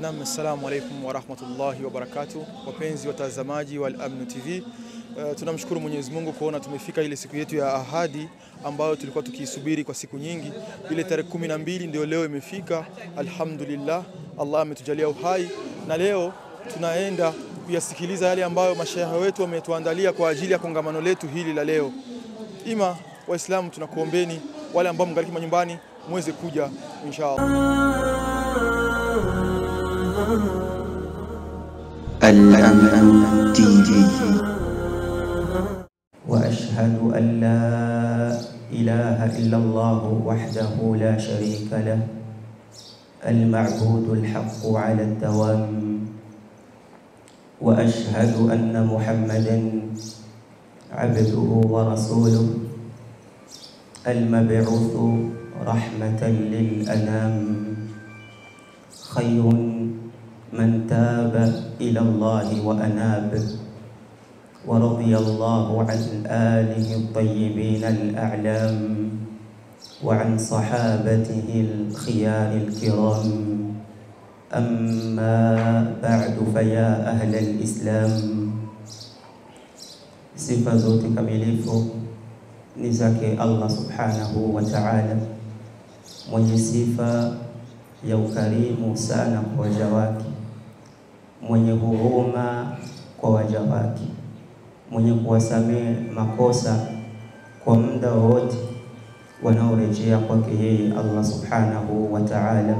Naam, assalamu alaikum warahmatullahi wabarakatuh, wapenzi watazamaji wa Al-Amn TV. Uh, tunamshukuru Mwenyezi Mungu kuona tumefika ile siku yetu ya ahadi ambayo tulikuwa tukiisubiri kwa siku nyingi. Ile tarehe kumi na mbili ndio leo imefika, alhamdulillah. Allah ametujalia uhai na leo tunaenda kuyasikiliza yale ambayo mashaikh wetu wametuandalia kwa ajili ya kongamano letu hili la leo. Ima Waislamu, tunakuombeni wale ambao mngaliki manyumbani muweze kuja inshallah. الأمن تي في وأشهد أن لا إله إلا الله وحده لا شريك له المعبود الحق على الدوام وأشهد أن محمدا عبده ورسوله المبعوث رحمة للأنام خير من تاب إلى الله وأناب ورضي الله عن آله الطيبين الأعلام وعن صحابته الخيار الكرام أما بعد فيا أهل الإسلام sifa zote kamilifu ni zake Allah subhanahu wa ta'ala, mwenye sifa ya ukarimu sana kwa waja wake, mwenye huruma kwa waja wake, mwenye kuwasamehe makosa kwa muda wote wanaorejea kwake yeye Allah subhanahu wa ta'ala.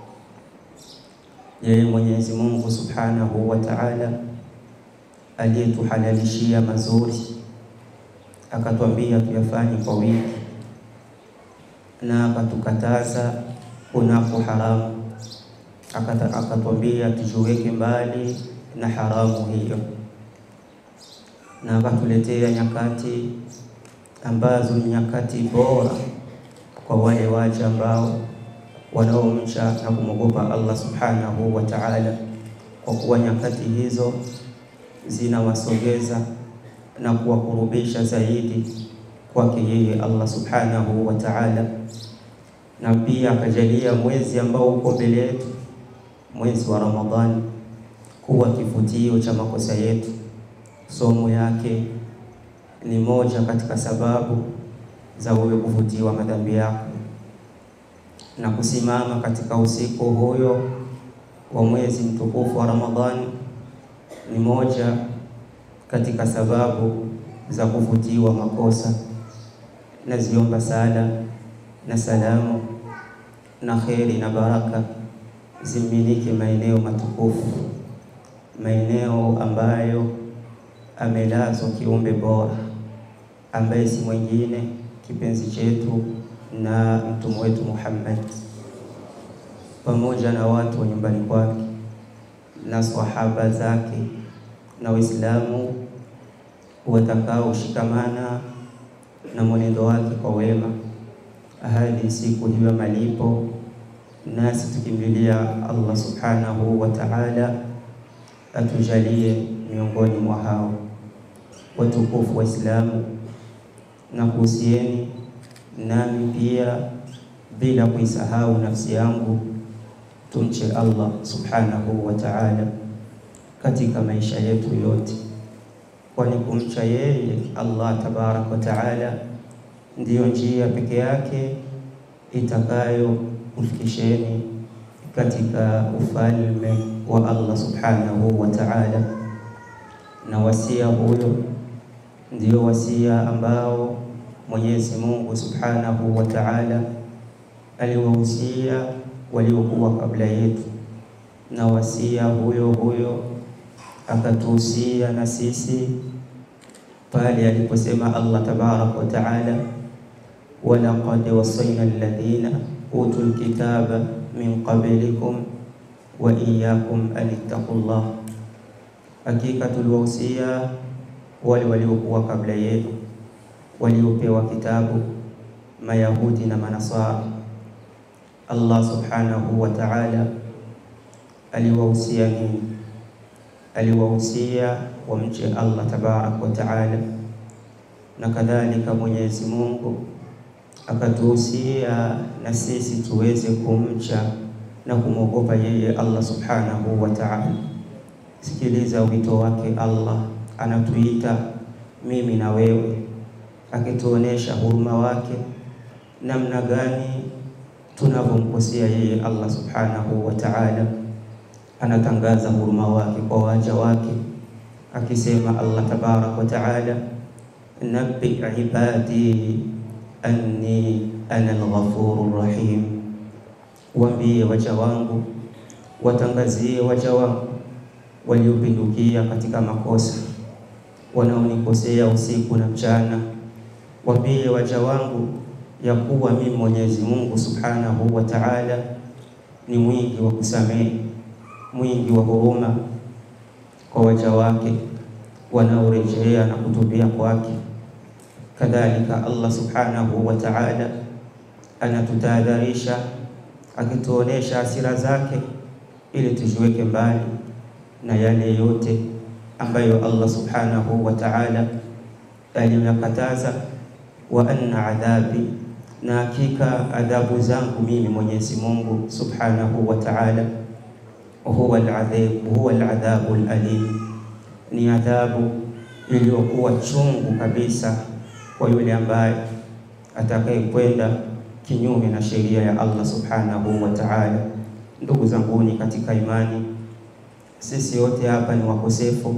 Yeye Mwenyezi Mungu subhanahu wa ta'ala aliyetuhalalishia mazuri akatwambia tuyafanye kwa wingi na akatukataza kunako haramu akatwambia tujiweke mbali na haramu hiyo, na akatuletea nyakati ambazo ni nyakati bora kwa wale waja ambao wanaomcha na kumwogopa Allah subhanahu wa ta'ala, kwa kuwa nyakati hizo zinawasogeza na kuwakurubisha zaidi kwake yeye Allah subhanahu wa ta'ala, na pia akajalia mwezi ambao uko mbele yetu, mwezi wa Ramadhani, kuwa kivutio cha makosa yetu. Somo yake ni moja katika sababu za wewe kuvutiwa madhambi yako, na kusimama katika usiku huyo wa mwezi mtukufu wa Ramadhani ni moja katika sababu za kuvutiwa makosa. Naziomba sala na salamu na kheri na baraka zimmiliki maeneo matukufu, maeneo ambayo amelazwa kiumbe bora ambaye si mwingine kipenzi chetu na mtume wetu Muhammad, pamoja na watu wa nyumbani kwake na sahaba zake na Waislamu watakaoshikamana na mwenendo wake kwa wema hadi siku hiyo malipo, nasi tukimbilia Allah subhanahu wa ta'ala atujalie miongoni mwa hao watukufu Waislamu, na kuhusieni nami pia bila kuisahau nafsi yangu tumche Allah subhanahu wa ta'ala katika maisha yetu yote, kwani kumcha yeye Allah tabarak wa ta'ala ndiyo njia peke yake itakayo kufikisheni katika ufalme wa Allah subhanahu wa ta'ala. Na wasia huyo ndio wasia ambao Mwenyezi Mungu subhanahu wa ta'ala aliwahusia waliokuwa kabla yetu, na wasia huyo huyo akatuhusia na sisi pale aliposema Allah tabaraka wa taala, walaqad wasaina alladhina utul kitaba min qablikum wa iyyakum an ittaqullah, hakika tuliwahusia wale waliokuwa kabla yetu waliopewa kitabu, Mayahudi na Manasara. Allah subhanahu wa ta'ala aliwahusia nini? Aliwahusia wamche Allah tabarak wa ta'ala, na kadhalika Mwenyezi Mungu akatuhusia na sisi tuweze kumcha na kumwogopa yeye Allah subhanahu wa ta'ala. Sikiliza wito wake Allah, anatuita mimi na wewe, akituonesha huruma wake namna gani tunavyomkosea yeye Allah subhanahu wa ta'ala. Anatangaza huruma wake kwa waja wake akisema Allah tabarak wa ta'ala, nabbi ibadi anni ana al-ghafurur rahim, waambie waja wangu, watangazie waja wangu waliopindukia katika makosa, wanaonikosea usiku na mchana, waambie waja wangu ya kuwa mimi Mwenyezi Mungu subhanahu wa ta'ala ni mwingi wa kusamehe, mwingi wa huruma kwa waja wake wanaorejea na kutubia kwake. Kadhalika Allah subhanahu wa ta'ala anatutahadharisha akituonesha hasira zake ili tujiweke mbali na yale yote ambayo Allah subhanahu wa ta'ala aliyakataza, wa anna adhabi, na hakika adhabu zangu mimi Mwenyezi Mungu subhanahu wa ta'ala huwa al-adhab huwa al-adhabu al-alim, ni adhabu iliyokuwa chungu kabisa kwa yule ambaye atakayekwenda kinyume na sheria ya Allah subhanahu wa ta'ala. Ndugu zanguni katika imani, sisi wote hapa ni wakosefu,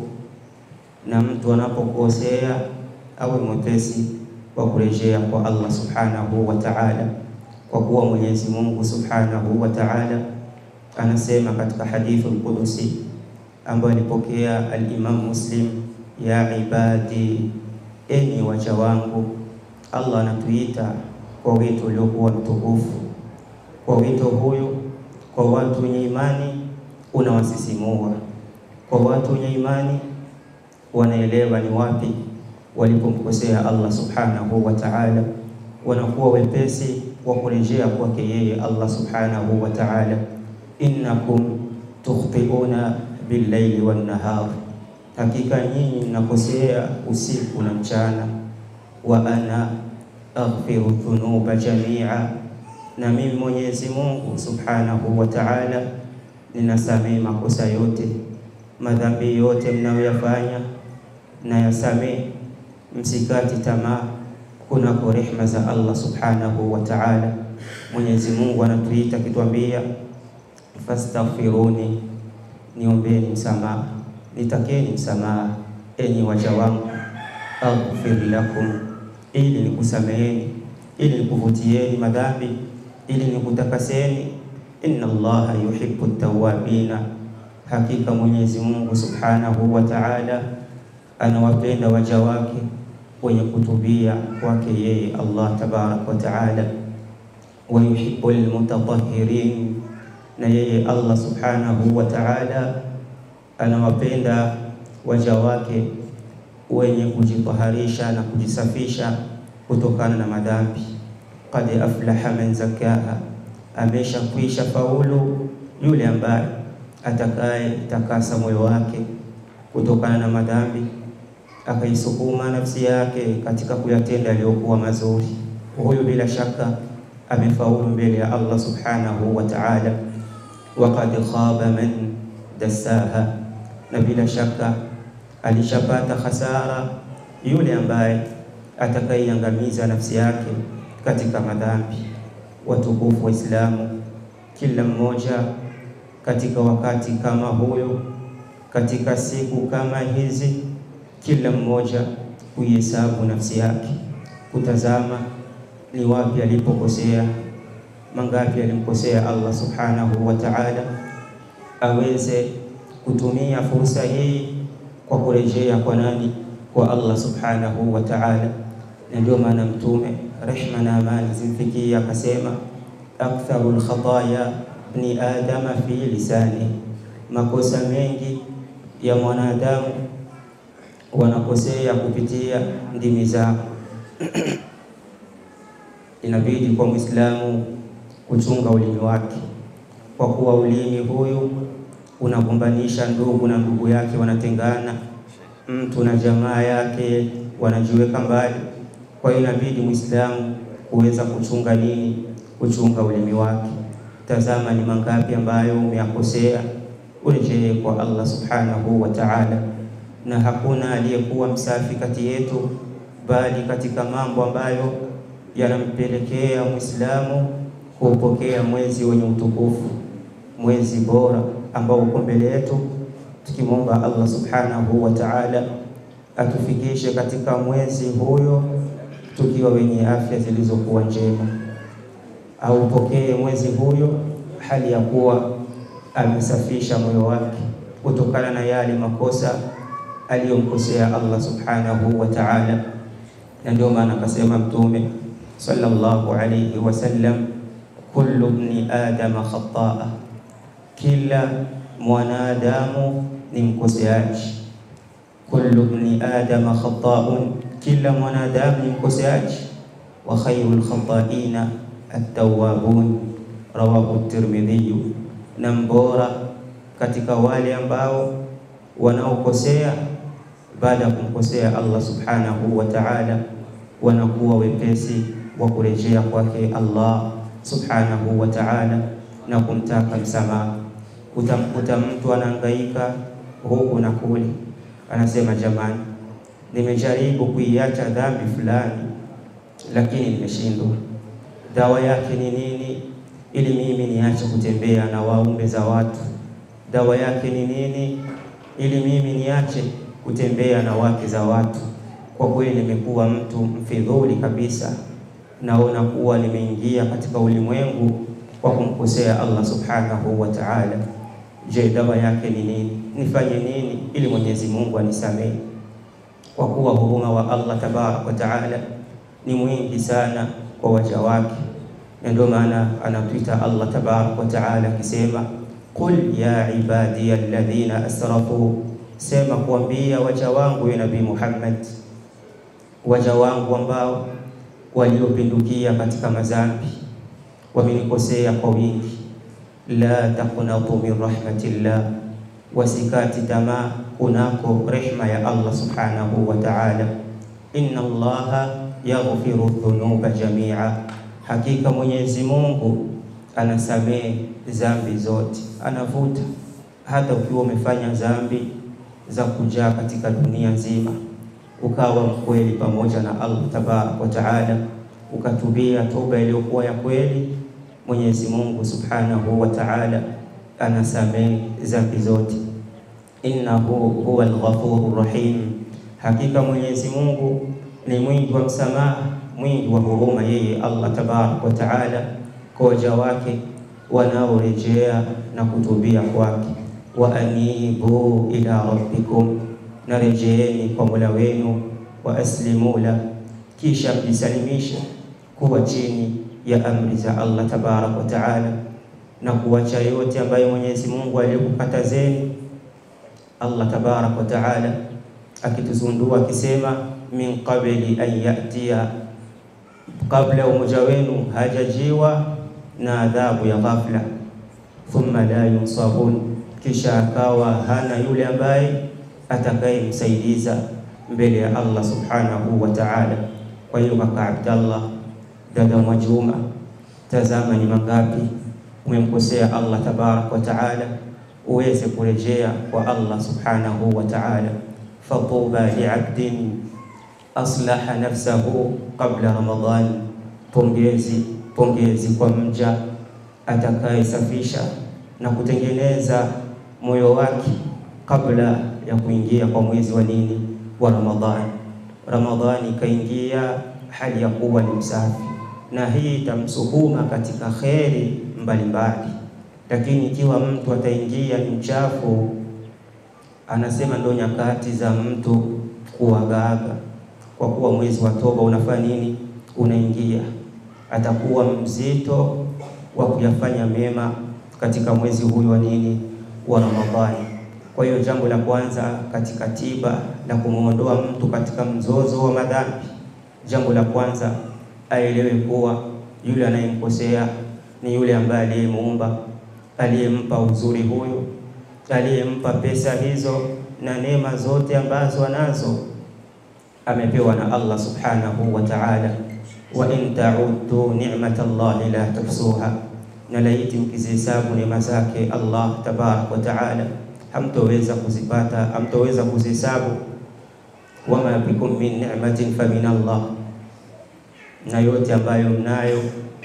na mtu anapokosea awe mwepesi wa kurejea kwa Allah subhanahu wa ta'ala, kwa kuwa Mwenyezi Mungu subhanahu wa ta'ala anasema katika hadithi al-Qudusi ambayo alipokea al-Imam Muslim, ya ibadi, enyi waja wangu. Allah anatuita kwa wito uliokuwa mtukufu. Kwa wito huyu, kwa watu wenye imani unawasisimua, kwa watu wenye imani wanaelewa ni wapi walipomkosea Allah subhanahu wa ta'ala, wanakuwa wepesi wa kurejea kwake yeye Allah subhanahu wa ta'ala. innakum tukhtiuna billaili wannahar, hakika nyinyi mnakosea usiku na mchana. Wa ana aghfiru dhunuba jamia, na mimi Mwenyezi Mungu subhanahu wa ta'ala ninasamehe makosa yote, madhambi yote mnayoyafanya na yasamehe. Msikati tamaa kunako rehma za Allah subhanahu wa ta'ala. Mwenyezi Mungu anatuita akituambia fastaghfiruni, niombeni msamaha, nitakeni msamaha enyi waja wangu, aghfir lakum, ili nikusameheni, ili nikuvutieni madhambi, ili nikutakaseni. Inna Allaha yuhibbu tawabina, hakika Mwenyezi Mungu subhanahu wa ta'ala anawapenda waja wake wenye kutubia kwake yeye Allah tabarak wa ta'ala, wa yuhibbu almutatahhirin na yeye Allah subhanahu wa ta'ala anawapenda waja wake wenye kujitaharisha na kujisafisha kutokana na madhambi. Qad aflaha man zakaha, amesha kwisha faulu yule ambaye atakaye takasa moyo wake kutokana na madhambi, akaisukuma nafsi yake katika kuyatenda yaliyokuwa mazuri. Huyu bila shaka amefaulu mbele ya Allah subhanahu wa ta'ala waqad khaba man dassaha, na bila shaka alishapata hasara yule ambaye atakaiangamiza nafsi yake katika madhambi. Watukufu wa Islamu, kila mmoja katika wakati kama huyo, katika siku kama hizi, kila mmoja kuihesabu nafsi yake, kutazama ni wapi alipokosea mangapi alimkosea Allah subhanahu wa ta'ala, aweze kutumia fursa hii kwa kurejea kwa nani? Kwa Allah subhanahu wa ta'ala. Na ndio maana Mtume rehma na amani zimfikia akasema, aktharu lkhataya bni adama fi lisani, makosa mengi ya mwanadamu wanakosea kupitia ndimi zao. Inabidi kwa Muislamu kuchunga ulimi wake, kwa kuwa ulimi huyu unagombanisha ndugu na ndugu yake wanatengana, mtu na jamaa yake wanajiweka mbali. Kwa hiyo inabidi Muislamu kuweza kuchunga nini? Kuchunga ulimi wake. tazama ni mangapi ambayo umeyakosea, urejee kwa Allah subhanahu wa ta'ala. Na hakuna aliyekuwa msafi kati yetu, bali katika mambo ambayo yanampelekea Muislamu kuupokea mwezi wenye utukufu, mwezi bora ambao uko mbele yetu, tukimwomba Allah subhanahu wa ta'ala atufikishe katika mwezi huyo tukiwa wenye afya zilizokuwa njema, aupokee mwezi huyo hali ya kuwa amesafisha moyo wake kutokana na yale makosa aliyomkosea Allah subhanahu wa ta'ala. Na ndio maana akasema Mtume sallallahu alayhi wasallam, kullu ibni adama khataa, kila mwanadamu ni mkoseaji. Kullu ibni adama khataun, kila mwanadamu ni mkoseaji. Wa khairul khataina at-tawwabun, rawahu Tirmidhi. Na mbora katika wale ambao wanaokosea baada ya kumkosea Allah subhanahu wa ta'ala, wanakuwa wepesi wa kurejea kwake Allah subhanahu wa ta'ala na kumtaka msamaha. Utamkuta mtu anahangaika huku na kule, anasema jamani, nimejaribu kuiacha dhambi fulani, lakini nimeshindwa. Dawa yake ni nini? Ili mimi niache kutembea na waume za watu. Dawa yake ni nini? Ili mimi niache kutembea na wake za watu. Kwa kweli nimekuwa mtu mfidhuli kabisa, naona kuwa nimeingia katika ulimwengu kwa kumkosea Allah subhanahu wa ta'ala. Je, dawa yake ni nini? Nifanye nini ili Mwenyezi Mungu anisamehe? Kwa kuwa huruma wa Allah tabarak wa ta'ala ni mwingi sana kwa waja wake, na ndio maana anatuita Allah tabarak wa ta'ala akisema, qul ya ibadiya alladhina asrafu, sema kuambia waja wangu ya Nabii Muhammad, waja wangu ambao waliopindukia katika madhambi wamenikosea kwa wingi, la taqnatu min rahmatillah, wasikati tamaa kunako rehma ya Allah subhanahu wa ta'ala. Inna Allaha yaghfiru dhunuba jamia, hakika Mwenyezi Mungu anasamehe dhambi zote, anavuta hata ukiwa umefanya dhambi za kujaa katika dunia nzima, ukawa mkweli pamoja na Allah tabaraka wa taala, ukatubia toba iliyokuwa ya kweli, Mwenyezi Mungu subhanahu wa taala anasamehe dhambi zote. Innahu huwa al-ghafurur rahim, hakika Mwenyezi Mungu ni mwingi wa msamaha, mwingi wa huruma, yeye Allah tabaraka wa taala kwa waja wake wanaorejea na kutubia kwake. Wa anibu ila rabbikum, na rejeeni kwa Mola wenu. Wa aslimu la, kisha mjisalimishe kuwa chini ya amri za Allah tabaraka wa taala, na kuwacha yote ambayo Mwenyezi Mungu aliyokukatazeni. Allah tabaraka wa taala akituzundua akisema, min qabli an yatiya, kabla umoja wenu hajajiwa na adhabu ya ghafla, thumma la yunsarun, kisha akawa hana yule ambaye atakayemsaidiza mbele ya Allah subhanahu wa ta'ala. Kwa hiyo kaka Abdallah, dada Mwajuma, tazama ni mangapi umemkosea Allah tabarak wa ta'ala, uweze kurejea kwa Allah subhanahu wa ta'ala. Fatuba liabdin aslaha nafsahu qabla Ramadhan, pongezi pongezi kwa mja atakayesafisha na kutengeneza moyo wake kabla ya kuingia kwa mwezi wa nini wa Ramadhani. Ramadhani ikaingia hali ya kuwa ni msafi, na hii itamsuhuma katika kheri mbalimbali. Lakini ikiwa mtu ataingia ni mchafu, anasema ndo nyakati za mtu kuagaaga, kwa kuwa mwezi wa toba unafanya nini, unaingia atakuwa mzito wa kuyafanya mema katika mwezi huyu wa nini wa Ramadhani. Kwa hiyo jambo la kwanza katika tiba la kumwondoa mtu katika mzozo wa madhambi, jambo la kwanza aelewe kuwa yule anayemkosea ni yule ambaye aliyemuumba, aliyempa uzuri huyo, aliyempa pesa hizo na neema zote ambazo anazo amepewa na Allah subhanahu wa ta'ala wa in ta'uddu ni'mata Allahi la tuhsuha, na laiti mkizihesabu neema zake Allah tabarak wa taala hamtoweza kuzipata, hamtoweza kuzihesabu. Wama bikum min ni'matin fa min Allah, na yote ambayo mnayo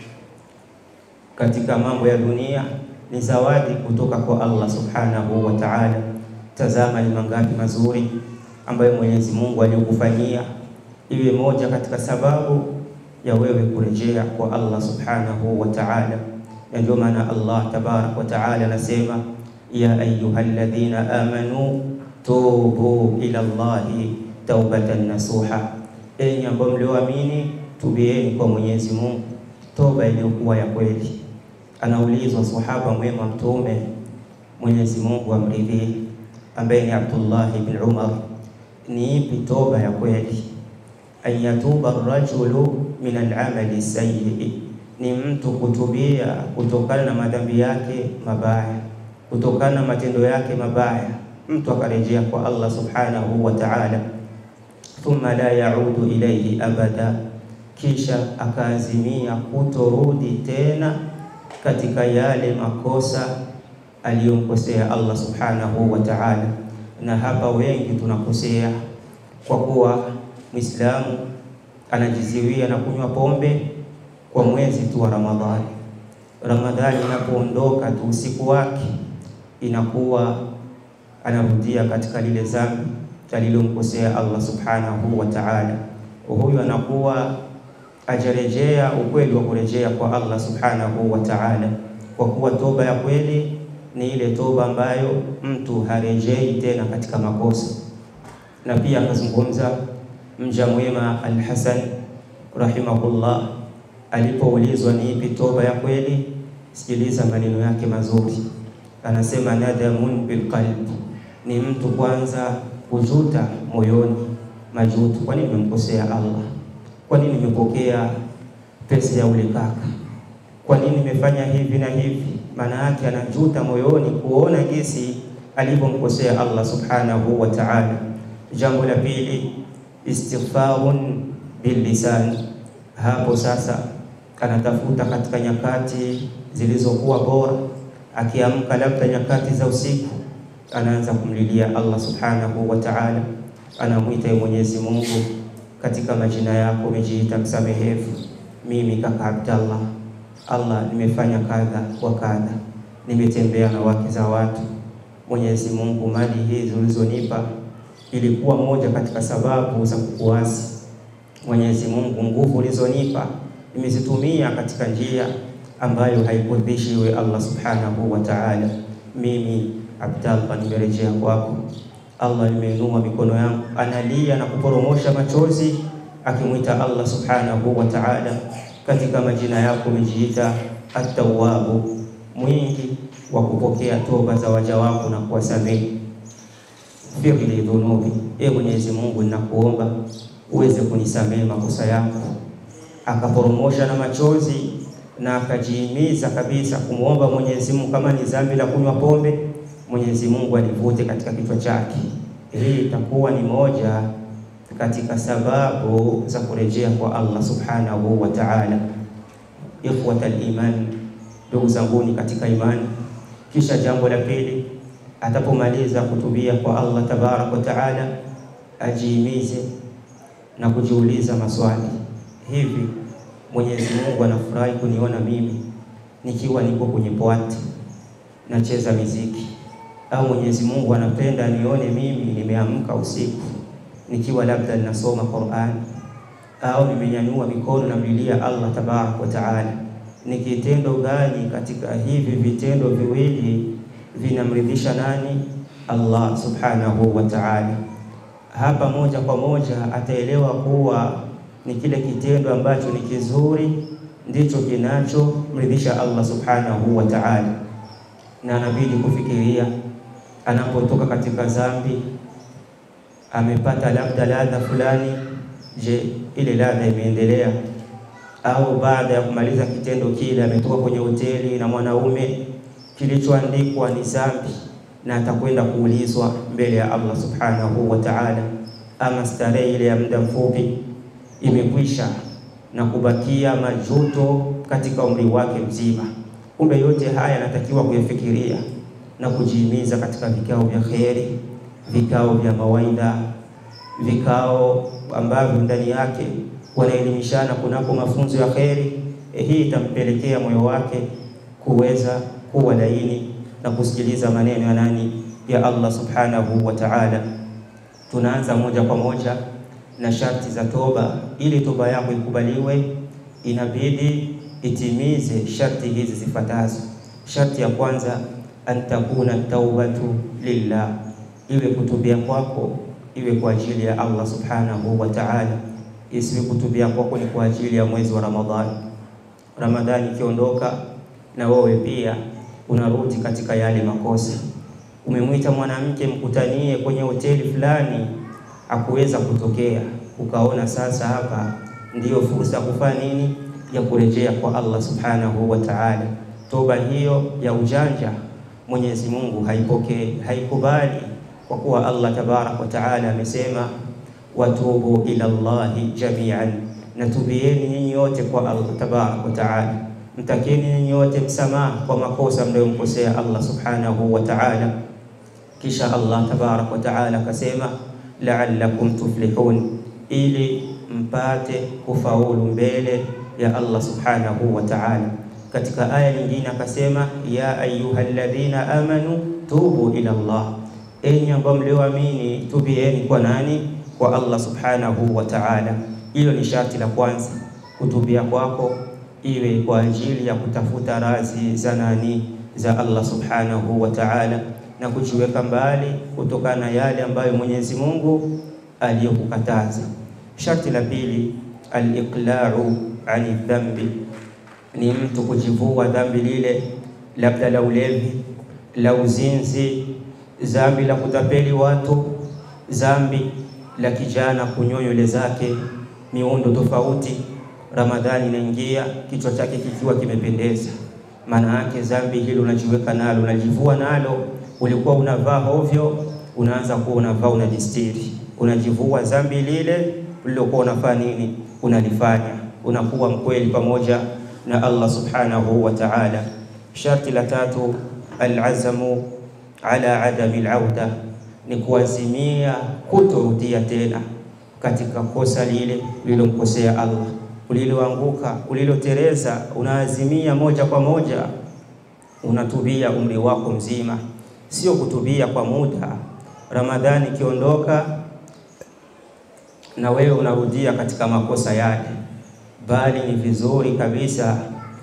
katika mambo ya dunia ni zawadi kutoka kwa Allah subhanahu wa ta'ala. Tazama ni mangapi mazuri ambayo Mwenyezi Mungu aliyokufanyia, iwe moja katika sababu ya wewe kurejea kwa Allah subhanahu wa ta'ala. Na ndio maana Allah tabarak wa ta'ala anasema ya ayyuhalladhina amanu tubu ila Allahi taubatan nasuha, enyi ambao mlioamini tubieni kwa Mwenyezi Mungu toba iliyokuwa ya kweli. Anaulizwa sahaba mwema Mtume, Mwenyezi Mungu amridhie, ambaye ni Abdullah ibn Umar, ni ipi toba ya kweli? an yatuba rajulu min al-amali sayyi, ni mtu kutubia kutokana na madhambi yake mabaya, kutokana na matendo yake mabaya, mtu akarejea kwa Allah subhanahu wa ta'ala, thumma la yaudu ilayhi abada, kisha akaazimia kutorudi tena katika yale makosa aliyomkosea Allah subhanahu wa ta'ala. Na hapa wengi tunakosea kwa kuwa Muislamu anajiziwia na kunywa pombe kwa mwezi tu wa Ramadhani. Ramadhani inapoondoka tu usiku wake inakuwa anarudia katika lile dhambi alilomkosea Allah subhanahu wa ta'ala. Huyu anakuwa ajarejea ukweli wa kurejea kwa Allah subhanahu wa ta'ala, kwa kuwa toba ya kweli ni ile toba ambayo mtu harejei tena katika makosa. Na pia akazungumza mja mwema Al-Hasan rahimahullah alipoulizwa ni ipi toba ya kweli, sikiliza maneno yake mazuri. Anasema nadamun bilqalb, ni mtu kwanza kujuta moyoni, majuto. Kwa nini nimemkosea Allah? Kwa nini nimepokea pesa ya ule kaka? Kwa nini nimefanya hivi na hivi? Maana yake anajuta moyoni kuona jinsi alivyomkosea Allah subhanahu wa ta'ala. Jambo la pili istighfarun billisan, hapo sasa anatafuta katika nyakati zilizokuwa bora, akiamka labda nyakati za usiku, anaanza kumlilia Allah subhanahu wa ta'ala, anamwita Mwenyezi Mungu katika majina yako umejiita msamehevu. Mimi kaka Abdallah, Allah, nimefanya kadha wa kadha, nimetembea na wake za watu. Mwenyezi Mungu, mali hizi ulizonipa ilikuwa moja katika sababu za kukuasi. Mwenyezi Mungu, nguvu ulizonipa nimezitumia katika njia ambayo haikuridhishi wewe Allah subhanahu wa ta'ala. Mimi Abdallah nimerejea kwako Allah, nimeinua mikono yangu, analia na kuporomosha machozi akimwita Allah subhanahu wa ta'ala. Katika majina yako umejiita At-Tawwabu, mwingi wa kupokea toba za waja wako na kuwasamehe. Firli dhunubi, e Mwenyezi Mungu, ninakuomba uweze kunisamehe makosa yangu. Akaporomosha na machozi na akajihimiza kabisa kumwomba Mwenyezi Mungu, kama ni dhambi la kunywa pombe, Mwenyezi Mungu alivute katika kichwa chake. Hii itakuwa ni moja katika sababu za kurejea kwa Allah subhanahu wa ta'ala. Ikhwatal iman, ndugu zanguni katika imani. Kisha jambo la pili, atapomaliza kutubia kwa Allah tabarak wa ta'ala, ajihimize na kujiuliza maswali hivi, Mwenyezi Mungu anafurahi kuniona mimi nikiwa niko kwenye pwati nacheza miziki, au Mwenyezi Mungu anapenda nione mimi nimeamka usiku nikiwa labda ninasoma Qur'an au nimenyanyua mikono namlilia Allah tabarak wa taala. Ni kitendo gani katika hivi vitendo viwili vinamridhisha nani? Allah subhanahu wa taala. Hapa moja kwa moja ataelewa kuwa ni kile kitendo ambacho ni kizuri ndicho kinachomridhisha Allah subhanahu wa taala, na anabidi kufikiria anapotoka katika dhambi amepata labda ladha fulani. Je, ile ladha imeendelea? Au baada ya kumaliza kitendo kile ametoka kwenye hoteli na mwanaume, kilichoandikwa ni dhambi na atakwenda kuulizwa mbele ya Allah subhanahu wa ta'ala, ama starehe ile ya muda mfupi imekwisha na kubakia majuto katika umri wake mzima. Kumbe yote haya yanatakiwa kuyafikiria na kujihimiza katika vikao vya kheri, vikao vya mawaidha, vikao ambavyo ndani yake wanaelimishana kunako mafunzo ya kheri. E, hii itampelekea moyo wake kuweza kuwa laini na kusikiliza maneno ya nani? Ya Allah subhanahu wa ta'ala. Tunaanza moja kwa moja na sharti za toba. Ili toba yako ikubaliwe, inabidi itimize sharti hizi zifuatazo. Sharti ya kwanza, an takuna taubatu lillah, iwe kutubia kwako iwe kwa ajili ya Allah subhanahu wa ta'ala, isiwe kutubia kwako ni kwa ajili ya mwezi wa Ramadhani. Ramadhani ikiondoka na wewe pia unarudi katika yale makosa. Umemwita mwanamke mkutanie kwenye hoteli fulani, hakuweza kutokea, ukaona sasa hapa ndiyo fursa ya kufanya nini? Ya kurejea kwa Allah subhanahu wa ta'ala. Toba hiyo ya ujanja Mwenyezi Mungu haipokei, haikubali, kwa kuwa Allah tabarak wa ta'ala amesema, watubu ila Allahi jami'an, natubieni nyinyi wote kwa Allah tabarak wa ta'ala mtakeni nyinyi wote msamaha kwa makosa mnayomkosea Allah subhanahu wa ta'ala. Kisha Allah tabarak wa ta'ala akasema la'allakum tuflihun, ili mpate kufaulu mbele ya Allah subhanahu wa ta'ala. Katika aya nyingine akasema ya ayyuhalladhina amanu tubu ila Allah, enyi ambao mlioamini tubieni kwa nani? Kwa Allah subhanahu wa ta'ala. Hilo ni sharti la kwanza, kutubia kwako iwe kwa ajili ya kutafuta radhi za nani? Za Allah subhanahu wa ta'ala, na kujiweka mbali kutokana na yale ambayo Mwenyezi Mungu aliyokukataza. Sharti la pili, al-iqla'u ani dhambi, ni mtu kujivua dhambi lile, labda la ulevi, la uzinzi, dhambi la kutapeli watu, dhambi la kijana kunyoa nywele zake miundo tofauti Ramadhani inaingia kichwa chake kikiwa kimependeza, maana yake dhambi hilo unajiweka nalo, unajivua nalo. Ulikuwa unavaa hovyo, unaanza kuwa unavaa unajistiri, unajivua dhambi lile ulilokuwa unafanya nini, unalifanya, unakuwa mkweli pamoja na Allah subhanahu wa ta'ala. Sharti la tatu, alazamu ala adami alauda, ni kuazimia kutorudia tena katika kosa lile ulilomkosea Allah uliloanguka ulilotereza, unaazimia moja kwa moja, unatubia umri wako mzima, sio kutubia kwa muda. Ramadhani ikiondoka na wewe unarudia katika makosa yale, bali ni vizuri kabisa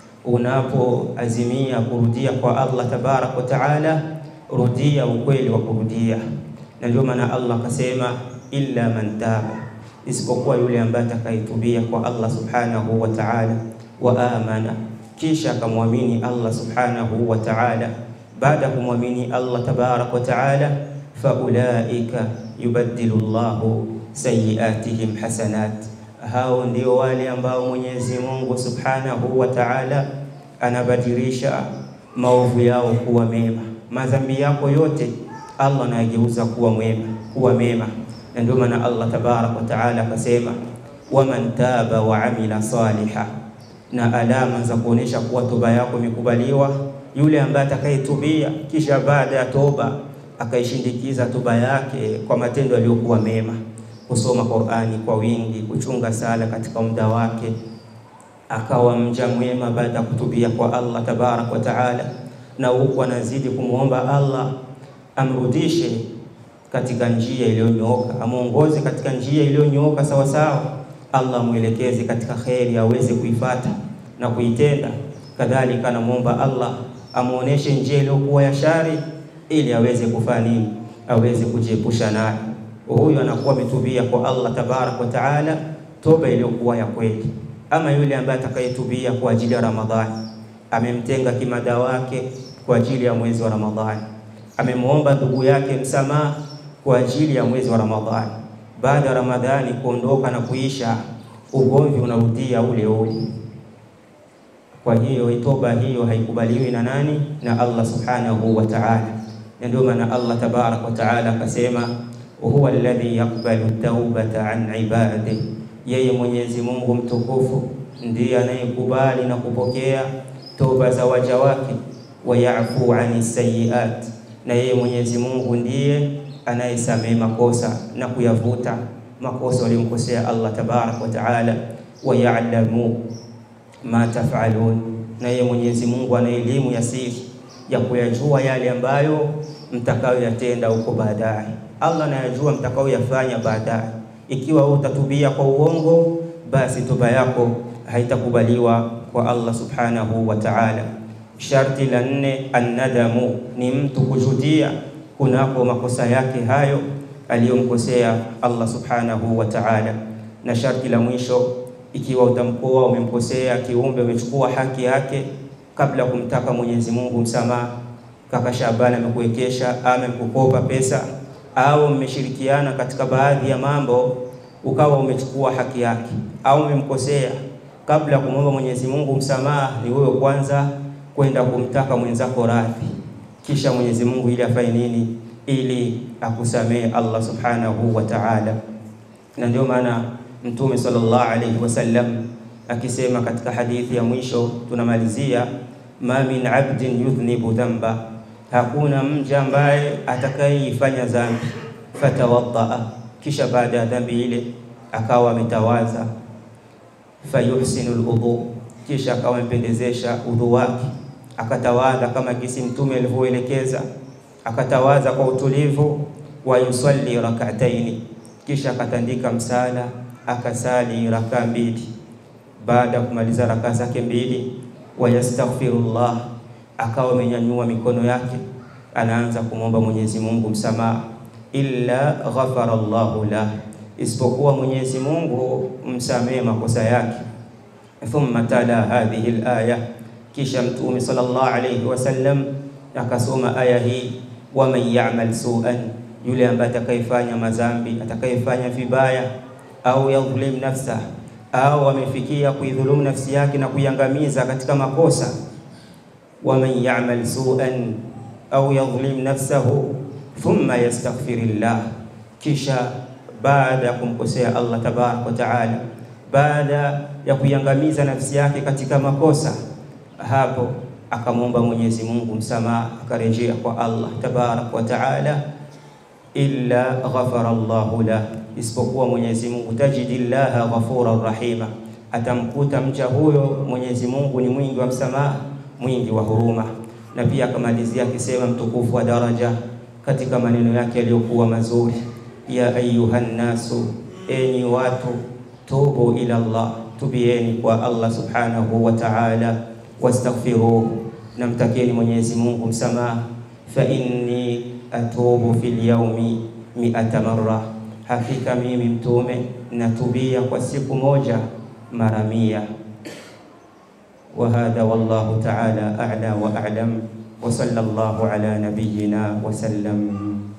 unapoazimia kurudia kwa Allah tabarak wa taala, rudia ukweli wa kurudia, na ndio maana Allah akasema illa man taba isipokuwa yule ambaye atakayetubia kwa Allah subhanahu wa ta'ala, wa amana, kisha akamwamini Allah subhanahu wa ta'ala. Baada ya kumwamini Allah tabarak wa ta'ala, fa ulaika yubaddilu Allahu sayiatihim hasanat, hao ndio wale ambao Mwenyezi Mungu subhanahu wa ta'ala anabadilisha maovu yao kuwa mema. Madhambi yako yote Allah anayageuza kuwa mwema, kuwa mema na ndio maana Allah tabarak wa taala akasema, waman taba wa amila saliha, na alama za kuonesha kuwa toba yako imekubaliwa, yule ambaye atakayetubia kisha baada ya toba akaishindikiza toba yake kwa matendo yaliyokuwa mema, kusoma Qur'ani kwa wingi, kuchunga sala katika muda wake, akawa mja mwema baada ya kutubia kwa Allah tabarak wa taala, na huku anazidi kumwomba Allah amrudishe katika njia iliyonyooka, amuongoze katika njia iliyonyooka sawa sawa. Allah amwelekeze katika kheri aweze kuifata na kuitenda. Kadhalika anamwomba Allah amuoneshe njia iliyokuwa ya shari, ili aweze kufanya nini? Aweze kujiepusha nayo. Huyu anakuwa ametubia kwa Allah tabarak wa taala, toba iliyokuwa ya kweli. Ama yule ambaye atakayetubia kwa ajili ya Ramadhani, amemtenga kimada wake kwa ajili ya mwezi wa Ramadhani, amemwomba ndugu yake msamaha kwa ajili ya mwezi wa Ramadhani. Baada ya Ramadhani kuondoka na kuisha, ugomvi unarudia ule ule. Kwa hiyo toba hiyo haikubaliwi na nani? Na Allah subhanahu wa ta'ala. Na ndio maana Allah tabarak wa ta'ala akasema, huwa alladhi yaqbalu taubata an ibadihi, yeye Mwenyezi Mungu mtukufu ndiye anayekubali na kupokea toba za waja wake, wayafu ani sayiat, na yeye Mwenyezi Mungu ndiye anayesamehe makosa na kuyavuta makosa waliomkosea Allah tabaraka wa taala. Wayalamu ma tafalun, na yeye Mwenyezi Mungu ana elimu ya siri ya kuyajua yale ambayo mtakayoyatenda huko baadaye. Allah anayajua mtakayoyafanya baadaye. Ikiwa wewe utatubia kwa uongo, basi toba yako haitakubaliwa kwa Allah subhanahu wa ta'ala. Sharti la nne, annadamu, ni mtu kujutia kunako makosa yake hayo aliyomkosea Allah subhanahu wa ta'ala. Na sharti la mwisho, ikiwa utamkoa umemkosea kiumbe, umechukua haki yake kabla ya kumtaka Mwenyezi Mungu msamaha, kaka Shabani amekuwekesha, amekukopa pesa au mmeshirikiana katika baadhi ya mambo, ukawa umechukua haki yake au umemkosea, kabla ya kumwomba Mwenyezi Mungu msamaha, ni wewe kwanza kwenda kumtaka mwenzako radhi, kisha Mwenyezi Mungu ili afanye nini? Ili akusamehe Allah subhanahu wa ta'ala. Na ndio maana Mtume sallallahu alayhi wasallam akisema katika hadithi ya mwisho tunamalizia, ma min abdin yudhnibu dhanba, hakuna mja ambaye atakayeifanya dhambi, fatawaddaa, kisha baada ya dhambi ile akawa ametawaza, fayuhsinu alwudu, kisha akawa amependezesha udhu wake, akatawadha kama gisi Mtume alivyoelekeza, akatawadha kwa utulivu, wa yusalli rak'ataini, kisha akatandika msala, akasali rakaa mbili baada ya kumaliza rakaa zake mbili, wayastaghfirullah, akawa amenyanyua mikono yake, anaanza kumwomba Mwenyezi Mungu msamaha, illa ghafara Allahu lah, isipokuwa Mwenyezi Mungu msamehe makosa yake. Thumma tala hadhihi alaya, kisha Mtume sallallahu alayhi wasallam akasoma aya hii, waman ya'mal su'an, yule ambaye atakayefanya madhambi, atakayefanya vibaya, au yadhlim nafsa au amefikia kuidhulumu nafsi yake na kuiangamiza katika makosa. waman ya'mal su'an au yadhlim nafsahu thumma yastaghfirillah, kisha baada ya kumkosea Allah tabaraka wa taala, baada ya kuiangamiza nafsi yake katika makosa, hapo akamwomba Mwenyezi Mungu msamaha, akarejea kwa Allah tabaraka wa taala, illa ghafara Allahu lah isipokuwa Mwenyezi Mungu, tajidillaha ghafuran rahima, atamkuta mcha huyo Mwenyezi Mungu ni mwingi wa msamaha, mwingi wa huruma. Na pia akamalizia akisema mtukufu wa daraja katika maneno yake yaliyokuwa mazuri, ya ayuhan nasu, enyi watu, tubu ila Allah, tubieni kwa Allah subhanahu wa ta'ala, wastaghfiruhu, namtakeni Mwenyezi Mungu msamaha, fa inni atubu fil yawmi mi'ata marra Hakika mimi mtume natubia kwa siku moja mara mia. Wa hadha wallahu ta'ala a'la wa a'lam wa sallallahu ala nabiyyina wa sallam.